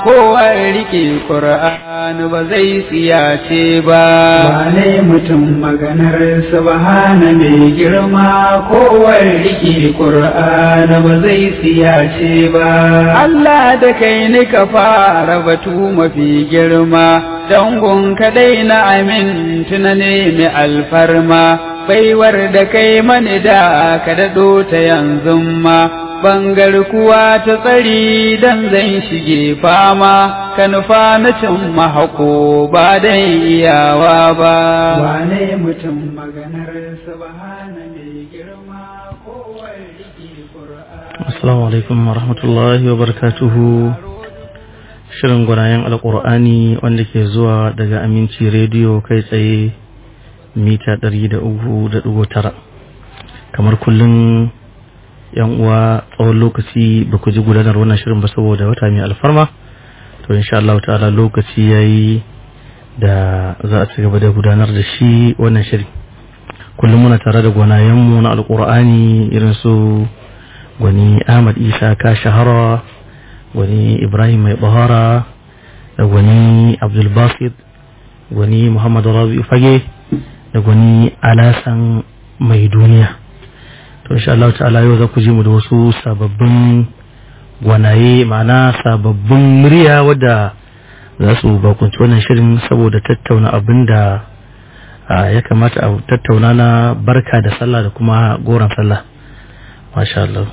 kowar riƙe ƙur'an ba zai tsiyace ba. Wane mutum maganar subhana mai girma kowar riƙe ƙur'an ba zai tsiyace ba. Allah da kai ni ka fara batu mafi girma, dangon kadai na amin tuna ne mai alfarma, baiwar da kai mani da ka daɗo ta yanzu ma. bangar kuwa ta tsari dan zan shige fama ka nufa na cin mahako ba dan iyawa ba wane mutum maganar subhana mai girma kowar rike qur'ani assalamu alaikum wa rahmatullahi wa barakatuhu shirin gwanayen alkur'ani wanda ke zuwa daga aminci rediyo kai tsaye mita 300.9 kamar kullum yan uwa tsawon lokaci ba ku ji gudanar wannan shirin ba saboda wata mai alfarma to insha Allah ta'ala lokaci yayi da za a ci gaba da gudanar da shi wannan shiri kullum muna tare da gwanayenmu na alkur'ani irin su gwani Ahmad Isa ka shahara gwani Ibrahim mai bahara da gwani Abdul Basit gwani Muhammad Rabi Fage da gwani Alasan mai duniya to insha Allah ta'ala yau za ku ji mu da wasu sababbin gwanaye ma'ana sababbin murya wadda za su bakunci wannan shirin saboda tattauna abin da ya kamata a tattauna na barka da sallah da kuma goron sallah masha Allah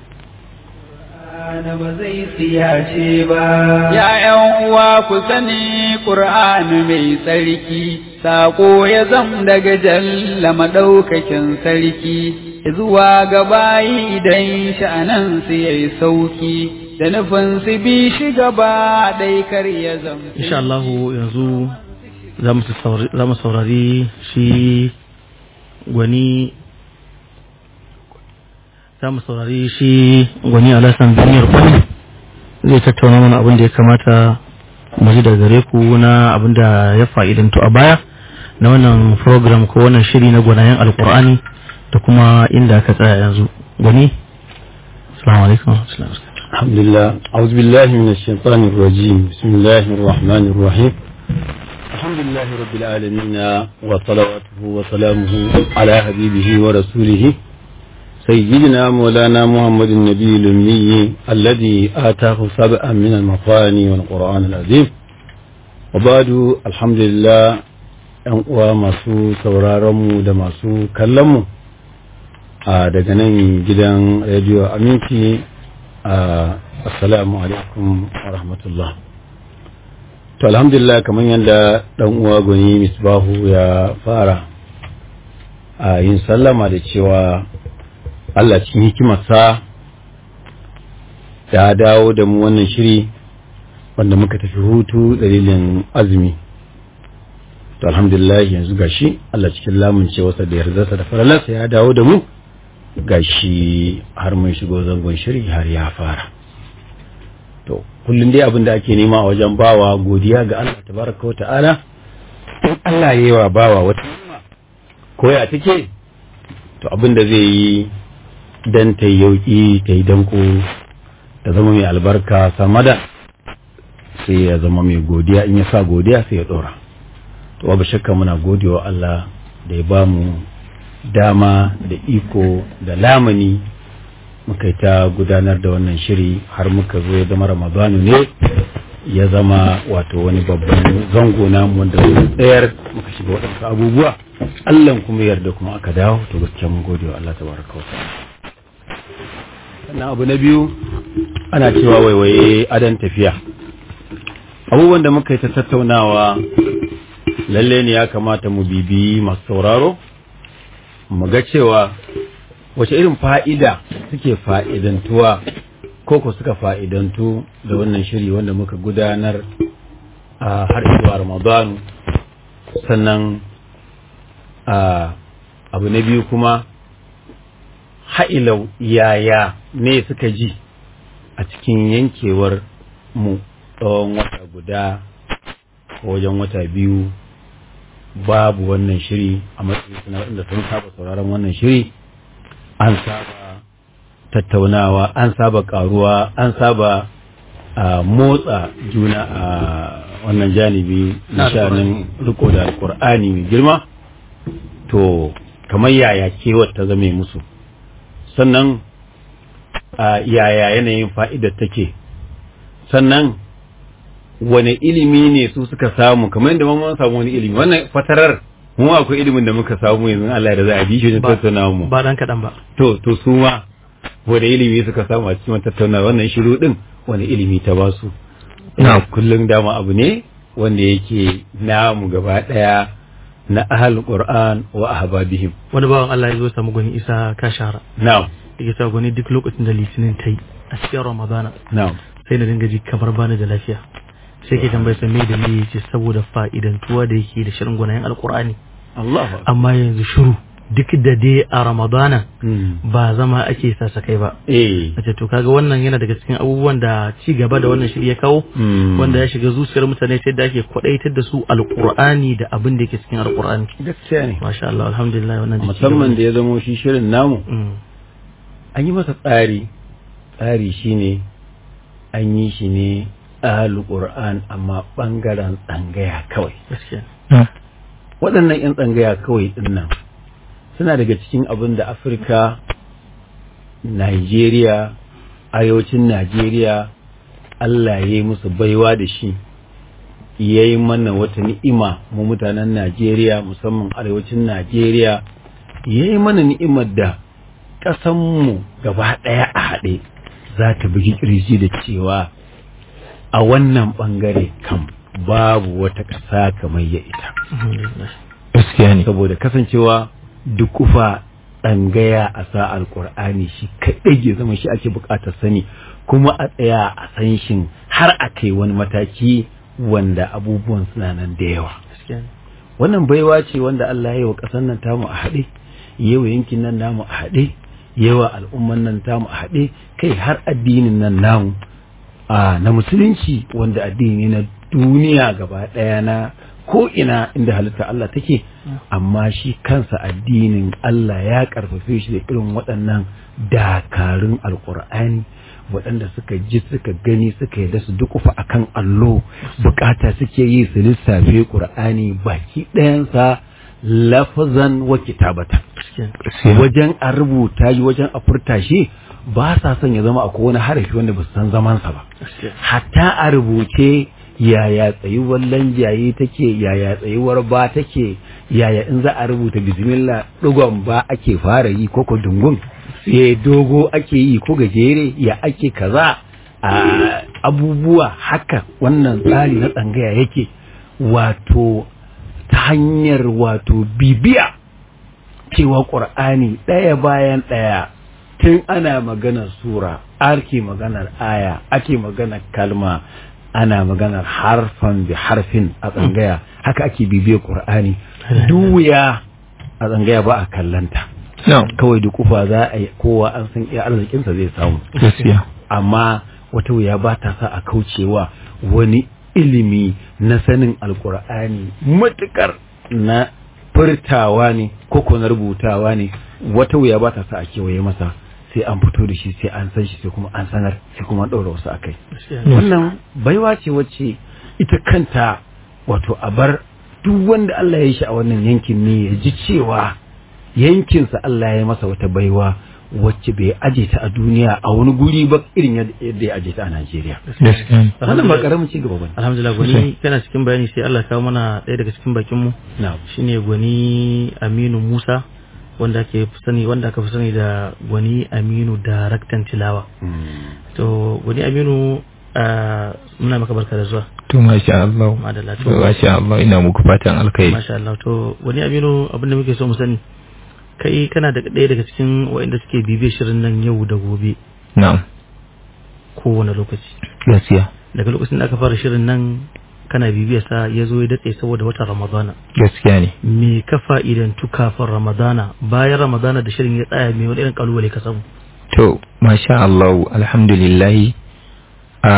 na ba zai tsiyace ba. ‘Ya'yan uwa ku sani ƙur'ani mai tsarki, saƙo ya zam daga jalla maɗaukakin sarki, zuwa ga bayi idan sha'anan su yayi sauki, da nufin su bi shi gaba ɗai kar ya zam. insha Allah yanzu za mu saurari shi gwani za mu saurari shi gwani alasan duniyar kwani zai tattauna mana abin da ya kamata mu ji daga gare ku na abin da ya fa'idantu a baya na wannan program ko wannan shiri na gwanayen alkur'ani da kuma inda aka tsaya yanzu gwani assalamu alaikum الحمد لله أعوذ بالله من الشيطان الرجيم بسم الله الرحمن الرحيم الحمد لله رب العالمين وصلواته وسلامه على حبيبه ورسوله سيدنا مولانا محمد النبي الأمي الذي آتاه سبعا من المثاني والقرآن العظيم وبعد الحمد لله ‘yan uwa masu sauraronmu da masu kallonmu a daga nan gidan rediyo aminci a assalamu alaikum wa rahmatullah to alhamdulillah kamar yadda ɗan uwa gwani misbahu ya fara a yin sallama da cewa Allah cikin hikimarsa ya dawo da mu wannan shiri wanda muka tafi hutu dalilin azumi to alhamdulillah yanzu gashi Allah cikin lamuncewarsa da yardarsa da faralarsa ya dawo da mu gashi har mun shigo zangon shiri har ya fara to kullum dai abin da ake nema a wajen bawa godiya ga Allah tabaraka wa ta'ala in Allah ya yi wa bawa wata koya take to abin da zai yi dan ta yi yauki ta yi danko ta zama mai albarka samada sai ya zama mai godiya in ya sa godiya sai ya dora to babu shakka muna godewa Allah da ya bamu dama da iko da lamani muka yi ta gudanar da wannan shiri har muka zo ya zama ramadanu ne ya zama wato wani babban zango namu wanda muka tsayar muka shiga waɗansu abubuwa Allah kuma yarda kuma aka dawo to gaskiya mun gode wa Allah tabaraka wa ta'ala sannan abu na biyu ana cewa waiwaye adan tafiya abubuwan da muka yi ta tattaunawa lalle ne ya kamata mu bibi masu sauraro mu ga cewa wace irin fa'ida suke fa'idantuwa ko ko suka fa'idantu da wannan shiri wanda muka gudanar a har zuwa ramadanu sannan abu na biyu kuma ha'ilau yaya ne suka ji a cikin yankewar mu tsawon wata guda ko wajen wata biyu babu wannan shiri a matsayin suna waɗanda sun saba sauraron wannan shiri an saba tattaunawa an saba karuwa an saba a motsa juna a wannan janibi na shanin riko da alkur'ani mai girma to kamar yaya kewar ta zame musu sannan a yaya yanayin fa'idar take sannan wane ilimi ne su suka samu kamar yadda mun samu wani ilimi wannan fatarar mu akwai ilimin da muka samu yanzu Allah da za a bi shi ne tattauna mu ba dan kadan ba to to su ma wani ilimi suka samu a cikin tattauna wannan shiru din wani ilimi ta ba su kullum dama abu ne wanda yake namu gaba daya na ahal qur'an wa ahbabihim wani bawan Allah ya zo samu gwani isa ka shahara na'am yake cewa gwani duk lokacin da litinin ta yi a cikin ramadana na'am sai na dinga ji kamar bani da lafiya sai ke tambayar sa me da me yace saboda fa'idantuwa da yake da shirin gwanayen alqur'ani Allah amma yanzu shiru duk da dai a ramadana ba zama ake sasa kai ba eh a to kaga wannan yana daga cikin abubuwan da ci gaba da wannan shiri ya kawo wanda ya shiga zuciyar mutane ta yadda ake kwadaitar da su alqur'ani da abin da yake cikin alqur'ani gaskiya ne masha Allah alhamdulillah wannan da ci musamman da ya zamo shi shirin namu Mm. an yi masa tsari tsari shine an yi shi ne ahal qur'an amma bangaren tsangaya kawai gaskiya waɗannan 'yan tsangaya kawai ɗin nan suna daga cikin abin da afirka nigeria arewacin nigeria allah ya yi musu baiwa da shi ya yi mana wata ni'ima mu mutanen nigeria musamman arewacin nigeria ya yi mana ni'imar da ƙasanmu gaba ɗaya a haɗe za ta bugi ƙirji da cewa a wannan ɓangare kam babu wata ƙasa kamar ya ita alhamdulillah gaskiya ne saboda kasancewa dukufa ɗangaya a sa alƙur'ani shi kaɗai ya zama shi ake buƙatar sani kuma a tsaya a san shin har a kai wani mataki wanda abubuwan suna nan da yawa gaskiya ne wannan baiwa ce wanda Allah ya yi wa ƙasar nan tamu a haɗe yawa yankin nan namu a haɗe yawa al'umman nan tamu a haɗe kai har addinin nan namu a na musulunci wanda addini na duniya gaba ɗaya na ko ina inda halitta Allah take amma shi kansa addinin Allah ya karfafe shi da irin waɗannan dakarun alkur'ani waɗanda suka ji suka gani suka yi da su dukufa akan allo bukata suke yi su lissafe ƙur'ani baki ɗayansa lafazan wa kitabata gaskiya wajen a rubuta shi wajen a furta shi ba sa son ya zama akwai wani harafi wanda ba su san zamansa ba gaskiya hatta a rubuce yaya tsayuwar lanjaye take yaya tsayuwar ba take yaya in za a rubuta bismillah digon ba ake fara yi ko ko dungun ya dogo ake yi ko gajere ya ake kaza a abubuwa haka wannan tsari na tsangaya yake wato ta hanyar wato bibiya cewa ƙur'ani ɗaya bayan ɗaya tun ana maganar sura ake maganar aya ake maganar kalma ana maganar harfan bi harfin a tsangaya haka ake bibiyar ƙur'ani duya a tsangaya ba a kallanta na'am kawai da kufa za a yi kowa an san iya arzikinsa zai samu gaskiya amma wata wuya ba ta sa a kaucewa wani ilimi na sanin alkur'ani matukar na furtawa ne ko ko na rubutawa ne wata wuya ba ta sa a kewaye masa sai an fito da shi sai an san shi sai kuma an sanar sai kuma an ɗaura wasu a kai gaskiya ne wannan baiwa ce wacce ita kanta wato a bar duk wanda Allah ya yi shi a wannan yankin ne ya ji cewa yankinsa Allah ya yi masa wata baiwa wacce bai aje ta a duniya a wani guri ba irin yadda ya aje ta a Najeriya. gaskiya ne Wannan ba karamin ci gaba bane. alhamdulillah gwani kana cikin bayani sai Allah ya kawo mana ɗaya daga cikin bakin mu Na'am. shine gwani Aminu Musa wanda ake fi sani wanda aka fi sani da gwani Aminu daraktan tilawa to gwani Aminu ah, muna maka barka da zuwa to masha Allah madalla to to masha Allah ina muku fatan alkhairi masha Allah to gwani Aminu abinda muke so mu sani kai kana da ɗaya daga cikin waɗanda suke bibiyar shirin nan yau da gobe na'am kowane lokaci gaskiya daga lokacin da aka fara shirin nan kana bibiyar sa ya zo ya datse saboda watan Ramadana gaskiya ne me ka fa'idantu kafin ramadana bayan ramadana da shirin ya tsaya me wani irin kalubale ka samu to masha Allah alhamdulillah a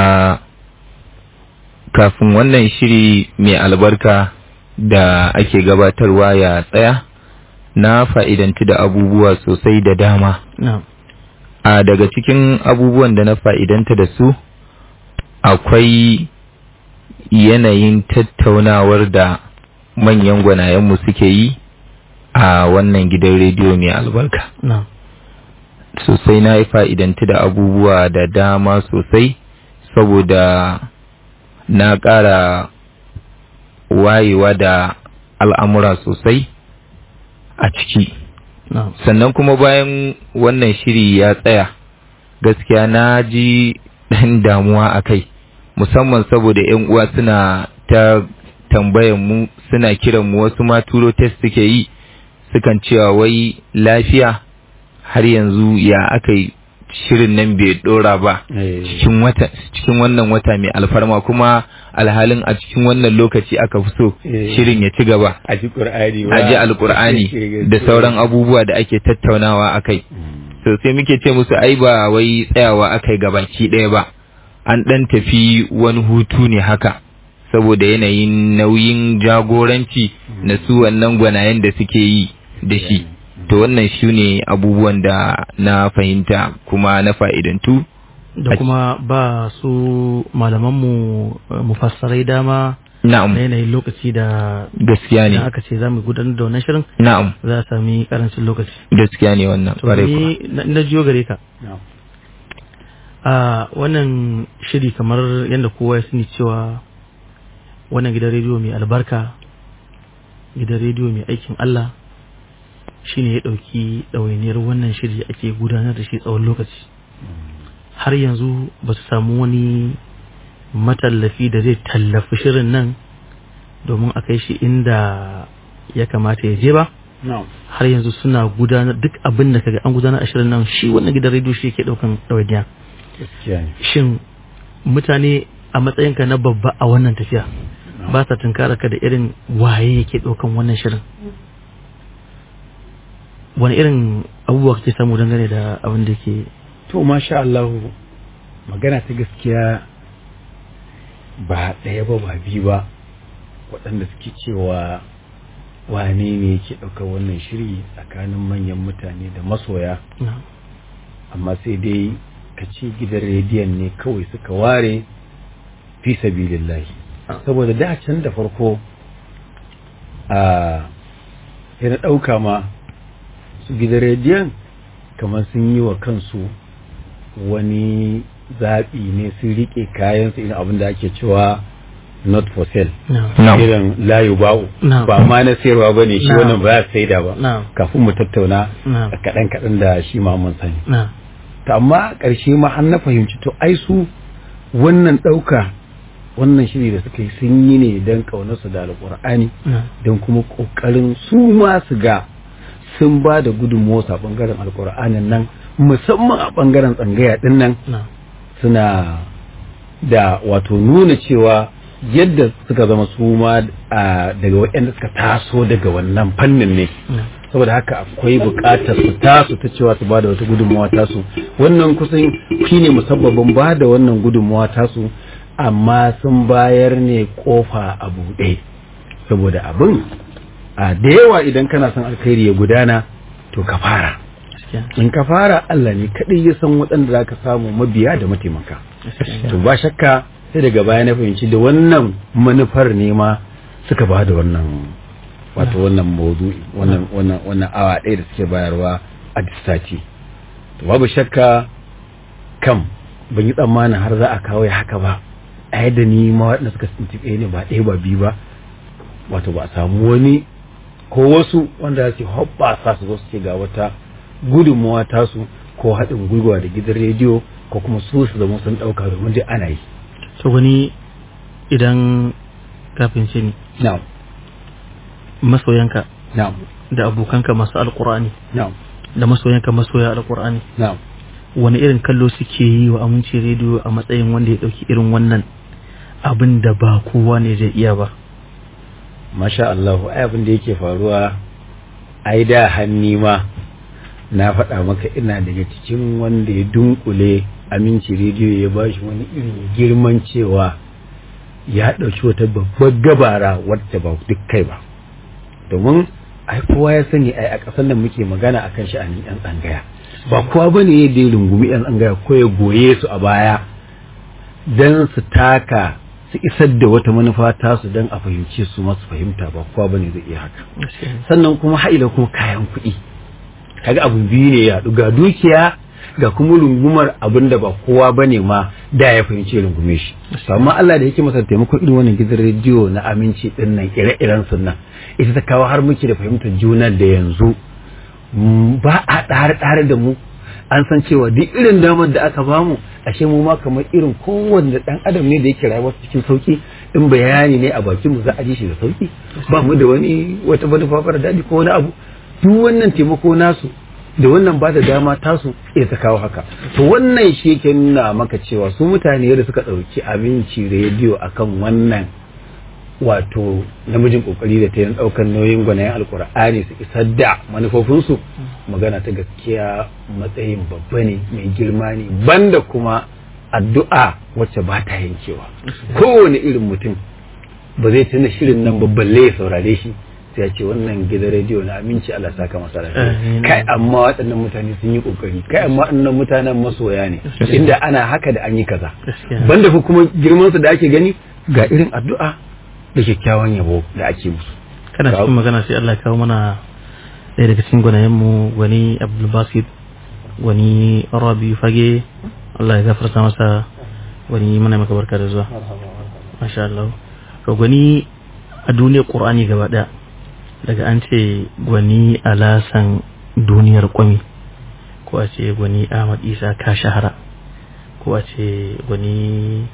kafin wannan shiri mai albarka da ake gabatarwa ya tsaya na fa'idantu da abubuwa sosai da dama na'am a daga cikin abubuwan da na fa'idanta da su akwai yanayin tattaunawar da manyan gwanayenmu suke yi a wannan gidan rediyo mai albarka na'am sosai na yi fa'idantu da abubuwa da dama sosai saboda na ƙara wayewa da al'amura sosai a ciki na'am sannan kuma bayan wannan shiri ya tsaya gaskiya na ji ɗan damuwa a kai musamman saboda 'yan uwa suna ta tambayan mu suna kiran mu wasu ma turo test suke yi sukan cewa wai lafiya har yanzu ya aka yi shirin nan bai dora ba Eh. cikin wata cikin wannan wata mai alfarma kuma alhalin a cikin wannan lokaci aka fi so Eh. shirin ya ci gaba a ji ƙur'ani a ji alkur'ani da sauran abubuwa da ake tattaunawa a kai so sai muke ce musu ai ba wai tsayawa aka yi gabaki ɗaya ba an ɗan tafi wani hutu ne haka saboda yanayin nauyin jagoranci na su wannan gwanayen da suke yi da shi to wannan shi ne abubuwan da na fahimta kuma na fa'idantu da kuma ba su malamanmu eh, mufassarai dama na'am na yanayin lokaci da gaskiya idan ne aka ce za mu gudanar da wannan shirin na'am za a sami karancin lokaci gaskiya ne wannan to ƙwarai kuwa. ni na na jiyo gare ka a wannan shiri kamar yadda kowa ya sani cewa wannan gidan rediyo mai albarka gidan rediyo mai aikin Allah shine ya ɗauki ɗawainiyar wannan shiri ake gudanar da shi tsawon lokaci har yanzu ba su samu wani matallafi da zai tallafi shirin nan domin a kai shi inda ya kamata ya je ba har yanzu suna gudanar duk abin da kaga an gudanar a shirin nan shi wannan gidan rediyo shi yake ɗaukan ɗawainiya gaskiya ne shin mutane a matsayinka na babba a wannan tafiya ba sa tunkara ka da irin waye yake ɗaukan wannan shirin wani irin abubuwa kake samu dangane da abin da ke to masha Allah magana ta gaskiya ba ɗaya ba ba biyu ba waɗanda suke cewa wane ne yake ɗaukar wannan shiri tsakanin manyan mutane da masoya na amma sai dai ka ce gidan rediyon ne kawai suka ware fi sabilillahi saboda da can da farko a sai na ɗauka ma su gidan rediyon kamar sun yi wa kansu wani zaɓi ne sun riƙe kayansu irin abin da ake cewa not for sale na na'am irin layu ba'u Na'am. ba ma na sayarwa ba ne shi Na'am. wannan ba ya saida ba Na'am. kafin mu tattauna Na'am. a kaɗan kaɗan da shi ma mun sani na to amma a ƙarshe ma an na fahimci to ai su wannan ɗauka wannan shiri da suka yi sun yi ne don ƙaunarsu da alƙur'ani na don kuma ƙoƙarin su ma su ga sun ba da gudunmuwarsu a ɓangaren alƙur'anin nan musamman a ɓangaren tsangaya ɗin nan na suna da wato nuna cewa yadda suka zama su ma a, daga waɗanda suka taso daga wannan fannin ne na saboda haka akwai buƙatar su tasu ta cewa su ba da wata gudunmawa tasu wannan kusan shine musabbabin ba da wannan gudunmawa tasu amma sun bayar ne kofa a buɗe saboda abin a da yawa idan kana son alkhairi ya gudana to ka fara gaskiya in ka fara Allah ne kaɗai ya san waɗanda za ka samu mabiya da mataimaka gaskiya to ba shakka sai daga baya na fahimci da wannan manufar ne ma suka ba da wannan wato wannan maudu'i wannan wannan wannan awa ɗaya da suke bayarwa a duk sati to babu shakka kam ban yi tsammanin har za a kawo ya haka ba a yadda ni ma waɗanda suka tuntuɓe ne ba ɗaya ba biyu ba wato ba a samu wani ko wasu wanda za su hoɓɓasa su zo su ce ga wata gudunmawa tasu ko haɗin gwiwa da gidan rediyo ko kuma su su zama sun ɗauka domin dai ana yi to wani idan kafin ce ni na'am masoyanka na'am da abokanka masu alkur'ani na'am da masoyanka masoya alkur'ani na'am wani irin kallo suke yi wa aminci rediyo a matsayin wanda ya dauki irin wannan abin da ba kowa ne zai iya ba masha Allah ai abin da yake faruwa ai da hanni ma na faɗa maka ina daga cikin wanda ya dunkule aminci rediyo ya ba shi wani irin girman cewa ya ɗauki wata babbar gabara wadda ba duk kai ba domin ai kowa ya sani ai a ƙasar nan muke magana akan sha'anin yan tsangaya ba kowa bane ya da rungumi yan tsangaya ko ya goye su a baya don su taka su isar da wata manufa tasu don a fahimce su masu fahimta ba kowa bane zai iya haka sannan kuma haila kuma kayan kuɗi kaga abu biyu ne ya ga dukiya ga kuma rungumar abin da ba kowa bane ma da ya fahimci rungume shi amma Allah da yake masa taimako irin wannan gidan rediyo na aminci din nan ire-iren sunnan ita ta kawo har muke da fahimtar juna da yanzu ba a ɗare-ɗare da mu an san cewa duk irin damar da aka bamu ashe mu ma kamar irin kowanne dan adam ne da yake rayuwa cikin sauki in bayani ne a bakin mu za a ji shi da sauki ba mu da wani wata manufa fara daɗi ko wani abu duk wannan taimako nasu da wannan ba da dama tasu iya ta kawo haka to wannan shi yake nuna maka cewa su mutane da suka ɗauki abinci rediyo akan wannan wato namijin kokari da ta yin ɗaukar nauyin gwanayen alkur'ani su isar da manufofinsu magana ta gaskiya matsayin babba ne mai girma ne banda kuma addu'a wacce ba ta yankewa kowane irin mutum ba zai tuna shirin nan babballe ya saurare shi sai ya ce wannan gidan rediyo na aminci Allah saka masa lafiya kai amma waɗannan mutane sun yi kokari kai amma waɗannan mutanen masoya ne inda ana haka da an yi kaza banda fa kuma girman su da ake gani ga irin addu'a da kyakkyawan yabo da ake musu kana cikin magana sai Allah ya kawo mana ɗaya daga cikin gwanayen mu gwani Abdul Basit gwani Rabi Fage Allah ya gafarta masa gwani muna maka barka da zuwa masha Allah to gwani a duniyar Qur'ani gaba ɗaya daga an ce gwani alasan duniyar kwami ko a ce gwani ahmad isa ka shahara ko a ce gwani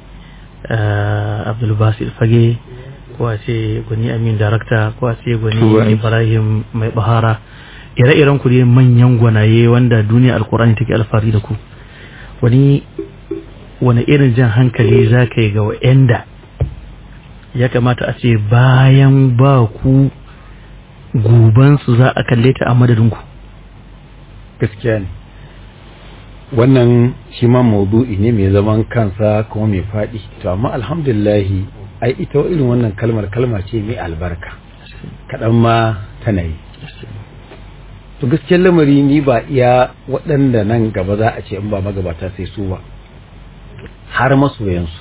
abdulbasir fage ko a ce gwani amin darakta ko a ce gwani ibrahim mai bahara ire-iren ku dai manyan gwanaye wanda duniya alkurani take alfahari da ku wani wani irin jan hankali za ka yi ga wa'anda ya kamata a ce bayan ba ku gobansu za a kalle ta a madadinku gaskiya ne wannan shi ma maudu'i ne mai zaman kansa kuma mai faɗi to amma alhamdulillahi ai ita irin wannan kalmar kalma ce mai albarka kaɗan ma tana yi to gaskiyar lamari ni ba iya waɗanda nan gaba za a ce in ba magabata sai su ba har masoyansu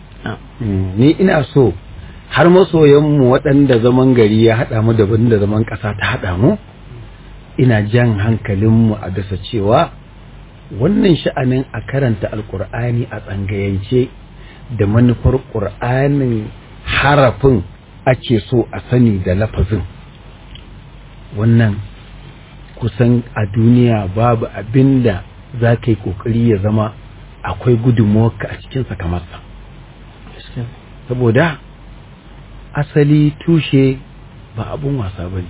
ni ina so har masoyanmu waɗanda zaman gari ya haɗa mu daban da zaman ƙasa ta haɗa mu ina jan hankalinmu a dasa cewa wannan sha'anin a karanta alkur'ani a tsangayance da manufar ƙur'anin harafin ake so a sani da lafazin wannan kusan a duniya babu abin da za ka yi ƙoƙari ya zama akwai gudunmuwarka a cikinsa kamar sa saboda asali tushe ba abun wasa ba ne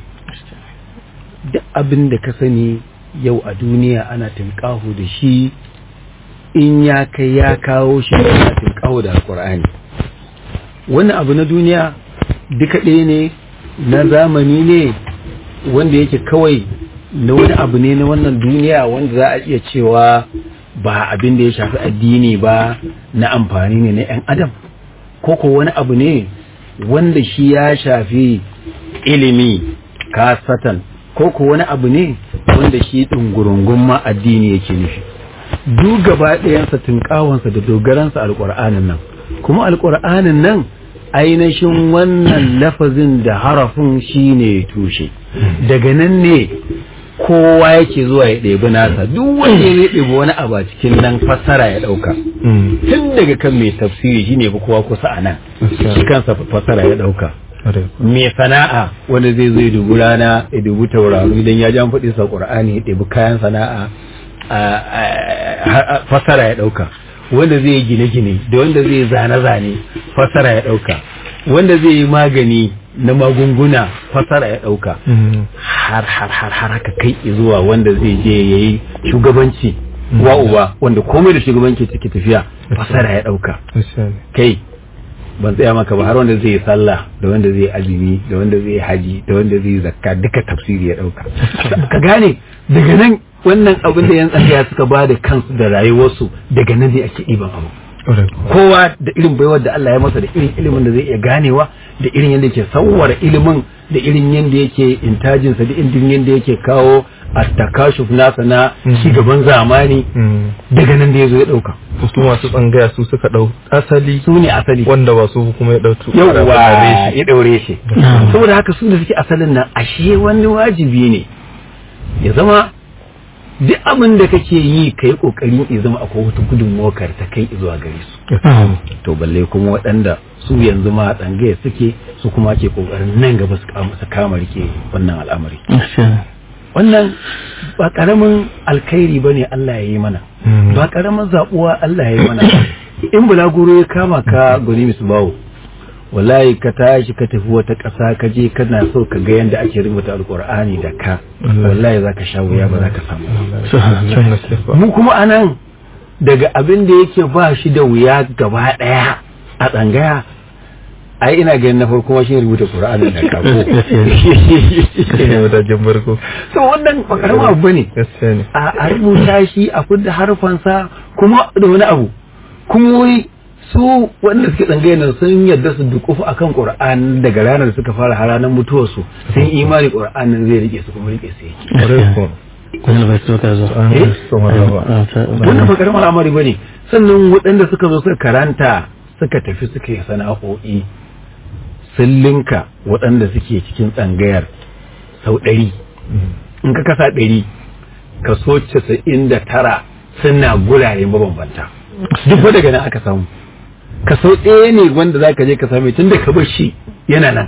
duk abin da ka sani yau a duniya ana tunƙaho da shi in ya kai ya kawo shi ana tunƙaho da alƙur'ani wani abu na duniya duka ɗaya ne na zamani ne wanda yake kawai na wani abu ne na wannan duniya wanda za a iya cewa ba abin da ya shafi addini ba na amfani ne na 'yan adam ko ko wani abu ne wanda shi ya shafi ilimi kasatan ko ko wani abu ne wanda shi ɗungurungun ma addini yake nufi duk gaba ɗayansa tunƙawansa da dogaransa alƙur'anin nan kuma alƙur'anin nan ainihin wannan lafazin da harafin shi ne tushe daga nan ne kowa yake zuwa ya ɗebi nasa duk wanda ya ɗebi wani abu a cikin nan fassara ya ɗauka tun daga kan mai tafsiri shi ne kowa kusa a nan shi kansa fassara ya ɗauka mai sana'a wanda zai zo ya dubi rana ya dubi tauraro idan ya ji an faɗi sa ƙur'ani ya ɗebi kayan sana'a fassara ya ɗauka wanda zai yi gine-gine da wanda zai yi zane-zane fassara ya ɗauka wanda zai yi magani na magunguna fasara ya ɗauka har har har har haka kai zuwa wanda zai je ya yi shugabanci wa uba wanda komai da shugabanci take tafiya fasara ya ɗauka kai ban tsaya maka ba har wanda zai yi sallah da wanda zai azumi da wanda zai haji da wanda zai zakka duka tafsiri ya ɗauka ka gane daga nan wannan abin da yan tsaya suka ba da kansu da rayuwarsu daga nan ne ake ɗiban abu kowa da irin baiwar da Allah ya masa da irin ilimin da zai iya ganewa da irin yadda yake sauwara ilimin da irin yadda yake intajinsa da irin yadda yake kawo a takashuf nasa na gaban zamani daga nan da ya zo ya ɗauka su masu tsangaya su suka ɗau asali su ne asali wanda ba su kuma ya ɗautu yauwa ya ɗaure shi saboda haka su da suke asalin nan ashe wani wajibi ne ya zama duk abin da kake yi ka yi ƙoƙarin ya zama akwai wata gudunmawar ta kai zuwa gare su to balle kuma waɗanda su yanzu ma tsangaya suke su kuma ke ƙoƙarin nan gaba su kama rike wannan al'amari wannan ba ƙaramin alkhairi ba ne Allah ya yi mana ba ƙaramin zaɓuwa Allah ya yi mana in bulaguro ya kama ka gani misu bawo wallahi ka tashi ka tafi wata ƙasa ka je kana so ka ga yadda ake rubuta alƙur'ani da ka wallahi za ka sha wuya ba za ka samu mu kuma anan daga abin da yake ba shi da wuya gaba ɗaya a tsangaya ai ina ganin na farko shi rubuta Qur'ani da kafo ne matakin farko so wannan ba karamin abu bane gaskiya ne a rubuta shi a fidda harfansa kuma da wani abu kuma wai su wanda suke tsangaye nan sun yarda su dukufu akan Qur'an daga ranar da suka fara har ranar mutuwar su sun imani Qur'an nan zai rike su kuma rike su yake Wani bai so ka zo. wannan ba karamin al'amari bane sannan waɗanda suka zo suka karanta suka tafi suka yi sana'o'i sun linka waɗanda suke cikin tsangayar sau ɗari in ka kasa ɗari kaso casa'in da tara suna gurare mabambanta duk fa daga nan aka samu kaso ɗaya ne wanda za ka je ka same tun da ka bar shi yana nan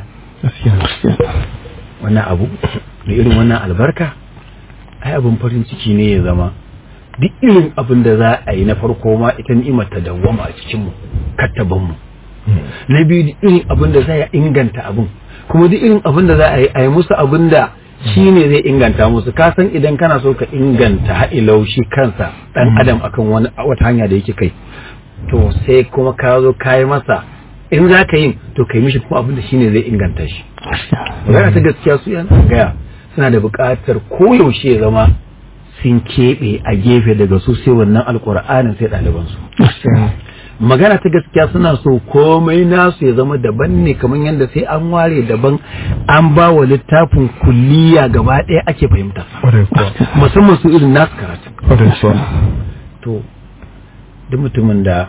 wannan abu da irin wannan albarka ai abin farin ciki ne ya zama duk irin abin da za a yi na farko ma ita ni'imar ta dawwama a cikinmu kattabanmu na biyu duk irin abin da za a inganta abin kuma duk irin abin da za a yi a yi musu abin da shi ne zai inganta musu ka san idan kana so ka inganta ha'ilau shi kansa dan adam akan wani wata hanya da yake kai to sai kuma ka zo ka yi masa in za ka yin to ka yi mishi kuma abin da shi ne zai inganta shi magana ta gaskiya su yan gaya suna da buƙatar koyaushe ya zama sun keɓe a gefe daga su sai wannan alƙur'anin sai ɗalibansu magana ta gaskiya suna so komai nasu ya zama daban ne kamar yadda sai an ware daban an ba wa littafin kulliya gaba ɗaya ake fahimta musamman su irin nasu karatu to duk mutumin da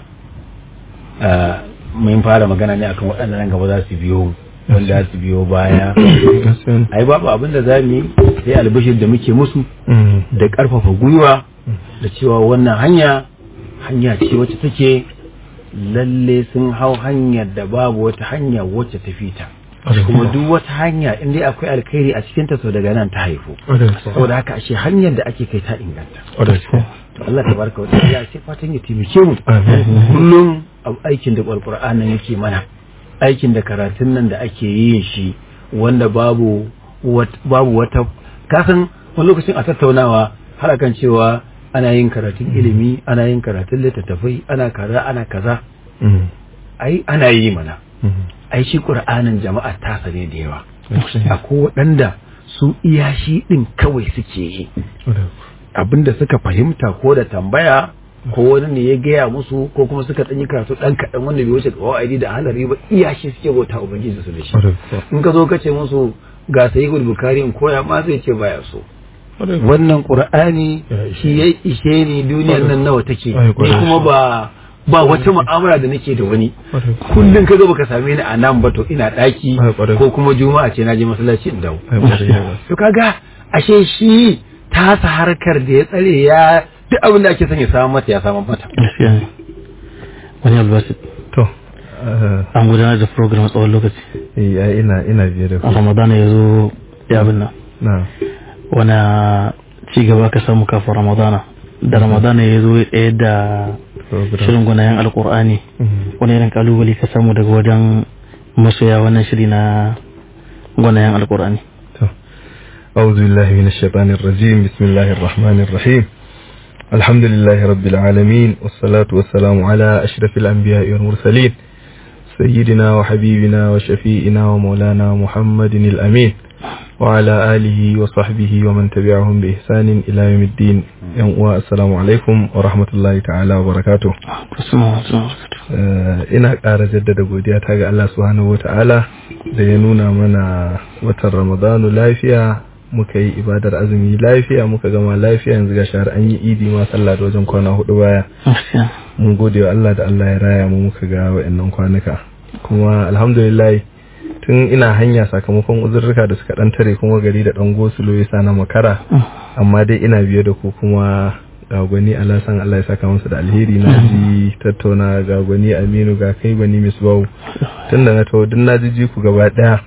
mun fara magana ne akan waɗanda nan gaba za su biyo wanda za su biyo baya ai babu abin da za mu yi sai albishir da muke musu da ƙarfafa gwiwa da cewa wannan hanya hanya ce wacce take lalle sun hau hanyar da babu wata hanya wacce ta fita kuma duk wata hanya in dai akwai alkhairi a cikin ta so daga nan ta haifu saboda haka ashe hanyar da ake kai ta inganta to Allah tabaraka wa ta'ala sai fatan ya taimake mu kullum aikin da alqur'ani nan yake mana aikin da karatun nan da ake yin shi wanda babu babu wata kasan wani lokacin a tattaunawa har akan cewa ana yin karatun ilimi ana yin karatun littattafai ana kaza ana kaza ai ana yi mana ai shi qur'anin jama'a ta sane da yawa akwai waɗanda su iya shi din kawai suke yi abinda suka fahimta ko da tambaya ko wani ne ya gaya musu ko kuma suka ɗanyi karatu ɗan kaɗan wanda bai wuce kawai da halari ba iya shi suke bauta ubangiji su da shi in ka zo ka ce musu ga sayi bukari in koya ma zai ce baya so wannan qur'ani shi ya ishe ni duniyar nan nawa take ni kuma ba ba wata mu'amala da nake da wani kullum ka zo baka same ni a nan ba to ina daki ko kuma juma'a ce na je masallaci in dawo to kaga ashe shi tasa harkar da ya tsare ya duk abin da ake son ya samu mata ya samu mata wani albashi to an gudanar da program tsawon lokaci eh ina ina biye da a ramadana ya zo ya abin nan na wani ci gaba ka samu kafin ramadana da ramadana ya zo ɗaya da shirin gwanayen alkur'ani wani irin kalubale ka samu daga wajen masoya wannan shiri na gwanayen alkur'ani أعوذ بالله من الشيطان الرجيم بسم الله الرحمن الرحيم الحمد لله رب العالمين والصلاة والسلام على أشرف الأنبياء والمرسلين سيدنا وحبيبنا وشفيئنا ومولانا محمد الأمين وعلى آله وصحبه ومن تبعهم بإحسان إلى يوم الدين yan uwa assalamu alaikum wa rahmatullahi ta'ala wa barakatuh Eh, ina ƙara jaddada godiya ta ga Allah subhanahu wa ta'ala da ya nuna mana watan ramadanu lafiya muka yi ibadar azumi lafiya muka gama lafiya yanzu ga shahar an yi idi ma sallah da wajen kwana hudu baya mun gode wa Allah da Allah ya raya mu muka ga wa'annan kwanuka kuma alhamdulillah tun ina hanya sakamakon uzurruka da suka dan tare kuma gari da dan gosulo ya sa na makara amma dai ina biye da ku kuma ga gwani Allah san Allah ya saka masa da alheri na ji tattauna ga gwani Aminu ga kai gwani Misbahu tunda na tawo duk na ji ku gaba daya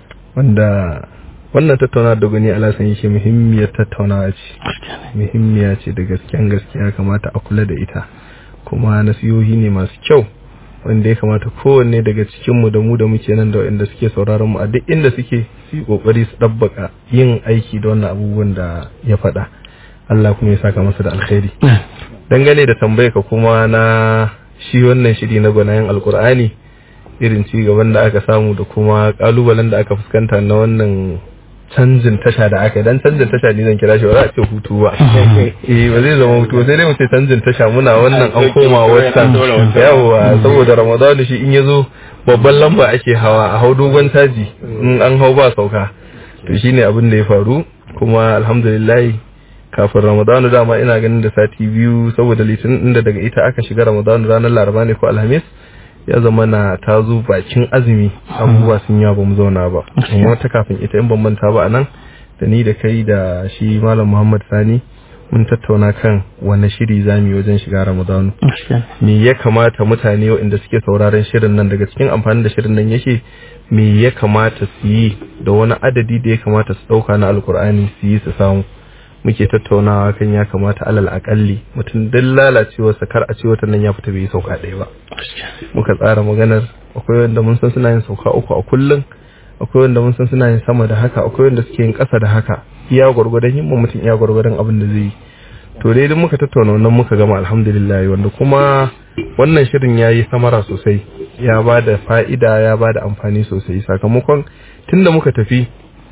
wanda wannan tattauna da gwani Allah san yake muhimmiyar tattaunawa ce muhimmiya ce da gaskiyan gaskiya kamata a kula da ita kuma nasihohi ne masu kyau wanda ya kamata kowanne daga cikinmu da mu da muke nan da waɗanda suke sauraron mu a duk inda suke su yi kokari su ɗabbaka yin aiki da wannan abubuwan da ya faɗa Allah kuma ya saka masa da alkhairi dangane da tambayar ka kuma na shi wannan shiri na gwanayen alkur'ani irin ci gaban da aka samu da kuma kalubalen da aka fuskanta na wannan canjin tasha da aka yi dan canjin tasha ne zan kira shi ba za a ce hutu ba eh ba zai zama hutu ba sai dai mu ce canjin tasha muna wannan an koma wata yawa saboda ramadanu shi in yazo babban lamba ake hawa a hau dogon taji in an hau ba sauka to shine abin da ya faru kuma alhamdulillah kafin ramadanu dama ina ganin da sati biyu saboda litinin inda daga ita aka shiga ramadanu ranar laraba ne ko alhamis ya zama na ta zo bakin azumi abubuwa sun yawa ba mu zauna ba amma ta kafin ita in ban manta ba anan da ni da kai da shi malam muhammad sani mun tattauna kan wani shiri zamu yi wajen shiga ramadanu me ya kamata mutane waɗanda suke sauraron shirin nan daga cikin amfani da shirin nan yake me ya kamata su yi da wani adadi da ya kamata su ɗauka na alkur'ani su yi su samu muke tattaunawa kan ya kamata alal akalli mutum duk lalacewarsa kar a ce wata nan ya fita bai yi sauka ɗaya ba muka tsara maganar akwai wanda mun san suna yin sauka uku a kullum akwai wanda mun san suna yin sama da haka akwai wanda suke yin ƙasa da haka iya gwargwadon himma mutum iya gwargwadon abin da zai yi to dai idan muka tattauna wannan muka gama alhamdulillah wanda kuma wannan shirin ya yi samara sosai ya ba da fa'ida ya ba da amfani sosai sakamakon tunda muka tafi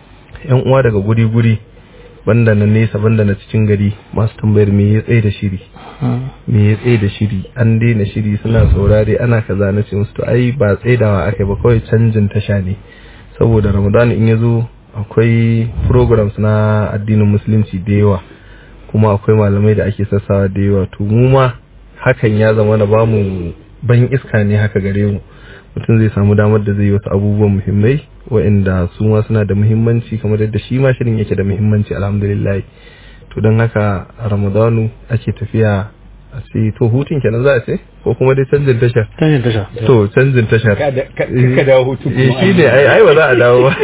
yan uwa daga guri-guri banda na nesa banda na cikin gari masu tambayar me ya tsaye da shiri me ya tsaye da shiri an daina shiri suna saurare ana kaza na ce musu to ai ba tsaidawa aka ba kawai canjin tasha ne saboda ramadan in ya zo akwai programs na addinin musulunci da yawa kuma akwai malamai da ake sassawa da yawa to mu ma hakan ya zama na bamu ban iska ne haka gare mu mutum zai samu damar da zai yi wasu abubuwan muhimmai waɗanda su ma suna da muhimmanci kamar yadda shi ma shirin yake da muhimmanci alhamdulillah to don haka a ramadanu ake tafiya a ce to hutun kenan za a ce ko kuma dai canjin tashar canjin tasha to canjin tashar ka dawo hutu eh shi ne ai ai ba za a dawo ba